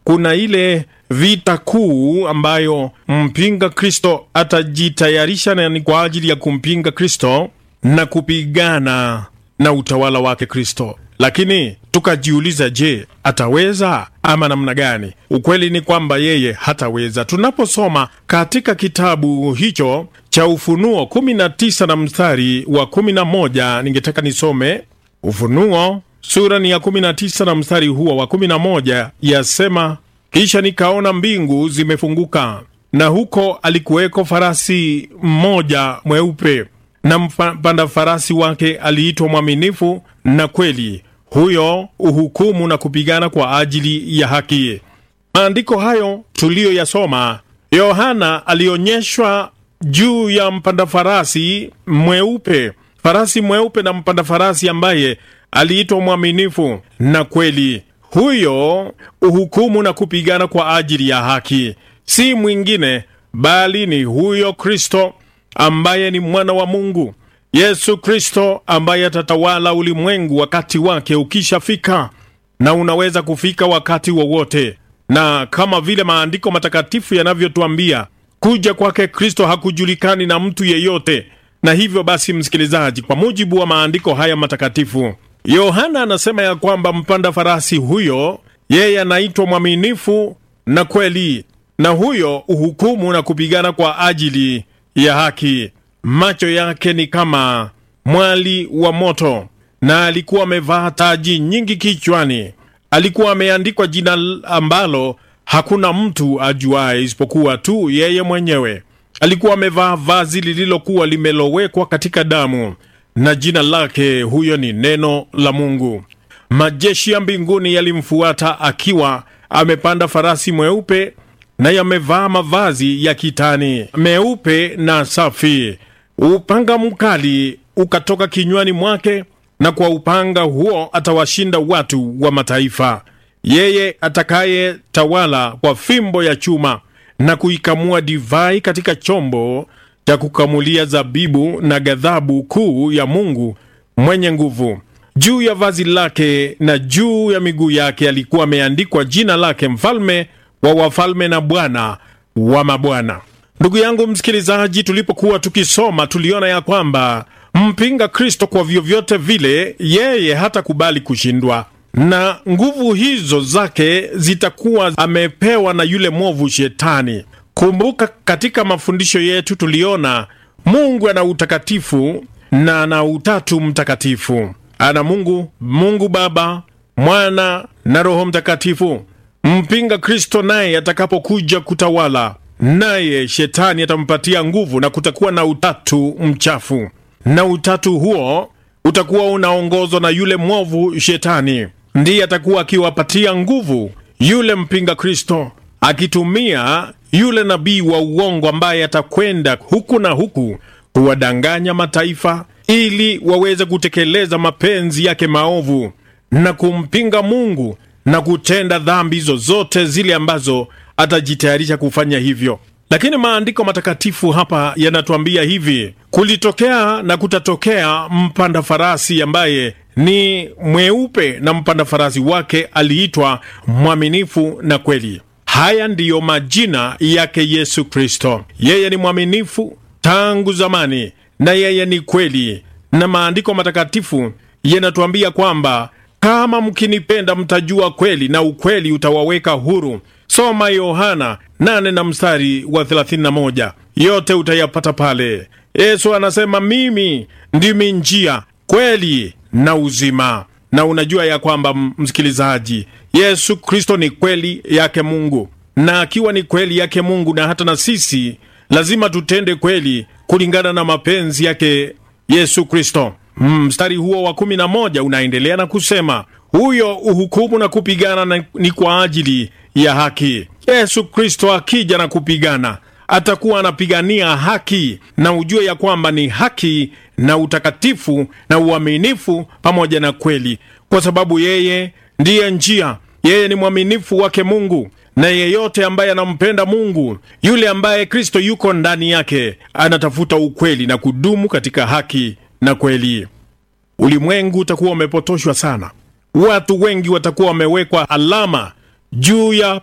kuna ile vita kuu ambayo mpinga Kristo atajitayarisha na ni kwa ajili ya kumpinga Kristo na kupigana na utawala wake Kristo. Lakini tukajiuliza, je, ataweza ama namna gani? Ukweli ni kwamba yeye hataweza. Tunaposoma katika kitabu hicho cha Ufunuo 19 na mstari wa 11, ningetaka nisome Ufunuo sura ni ya 19 na mstari huo wa 11, yasema kisha nikaona mbingu zimefunguka, na huko alikuweko farasi mmoja mweupe, na mpanda farasi wake aliitwa Mwaminifu na Kweli, huyo uhukumu na kupigana kwa ajili ya haki. Maandiko hayo tuliyoyasoma, Yohana alionyeshwa juu ya mpanda farasi mweupe, farasi mweupe na mpanda farasi ambaye aliitwa Mwaminifu na Kweli huyo uhukumu na kupigana kwa ajili ya haki, si mwingine bali ni huyo Kristo ambaye ni mwana wa Mungu, Yesu Kristo ambaye atatawala ulimwengu wakati wake ukishafika, na unaweza kufika wakati wowote. Na kama vile maandiko matakatifu yanavyotuambia, kuja kwake Kristo hakujulikani na mtu yeyote. Na hivyo basi, msikilizaji, kwa mujibu wa maandiko haya matakatifu Yohana anasema ya kwamba mpanda farasi huyo yeye anaitwa mwaminifu na kweli, na huyo uhukumu na kupigana kwa ajili ya haki. Macho yake ni kama mwali wa moto, na alikuwa amevaa taji nyingi kichwani. Alikuwa ameandikwa jina ambalo hakuna mtu ajuaye isipokuwa tu yeye mwenyewe. Alikuwa amevaa vazi lililokuwa limelowekwa katika damu na jina lake huyo ni Neno la Mungu. Majeshi ya mbinguni yalimfuata akiwa amepanda farasi mweupe na yamevaa mavazi ya kitani meupe na safi. Upanga mkali ukatoka kinywani mwake, na kwa upanga huo atawashinda watu wa mataifa. Yeye atakaye tawala kwa fimbo ya chuma na kuikamua divai katika chombo cha kukamulia zabibu na ghadhabu kuu ya Mungu mwenye nguvu. Juu ya vazi lake na juu ya miguu yake alikuwa ameandikwa jina lake, mfalme wa wafalme na Bwana wa mabwana. Ndugu yangu msikilizaji, tulipokuwa tukisoma tuliona ya kwamba mpinga Kristo kwa vyovyote vile, yeye hatakubali kushindwa, na nguvu hizo zake zitakuwa amepewa na yule mwovu Shetani. Kumbuka, katika mafundisho yetu tuliona Mungu ana utakatifu na ana utatu mtakatifu. Ana Mungu, Mungu Baba, Mwana na Roho Mtakatifu. Mpinga Kristo naye atakapokuja kutawala, naye Shetani atampatia nguvu, na kutakuwa na utatu mchafu, na utatu huo utakuwa unaongozwa na yule mwovu Shetani. Ndiye atakuwa akiwapatia nguvu yule mpinga Kristo, akitumia yule nabii wa uongo ambaye atakwenda huku na huku kuwadanganya mataifa ili waweze kutekeleza mapenzi yake maovu na kumpinga Mungu na kutenda dhambi zozote zile ambazo atajitayarisha kufanya hivyo. Lakini maandiko matakatifu hapa yanatuambia hivi: kulitokea na kutatokea mpanda farasi ambaye ni mweupe, na mpanda farasi wake aliitwa mwaminifu na kweli. Haya ndiyo majina yake Yesu Kristo. Yeye ni mwaminifu tangu zamani na yeye ni kweli, na maandiko matakatifu yanatuambia kwamba kama mkinipenda mtajua kweli na ukweli utawaweka huru. Soma Yohana 8 na mstari wa 31, yote utayapata pale. Yesu anasema mimi ndimi njia, kweli na uzima. Na unajua ya kwamba msikilizaji, Yesu Kristo ni kweli yake Mungu, na akiwa ni kweli yake Mungu, na hata na sisi lazima tutende kweli kulingana na mapenzi yake Yesu Kristo. Mstari huo wa kumi na moja unaendelea na kusema huyo uhukumu na kupigana na ni kwa ajili ya haki. Yesu Kristo akija na kupigana atakuwa anapigania haki, na ujue ya kwamba ni haki na utakatifu na uaminifu pamoja na kweli, kwa sababu yeye ndiye njia. Yeye ni mwaminifu wake Mungu, na yeyote ambaye anampenda Mungu, yule ambaye Kristo yuko ndani yake, anatafuta ukweli na kudumu katika haki na kweli. Ulimwengu utakuwa umepotoshwa sana. Watu wengi watakuwa wamewekwa alama juu ya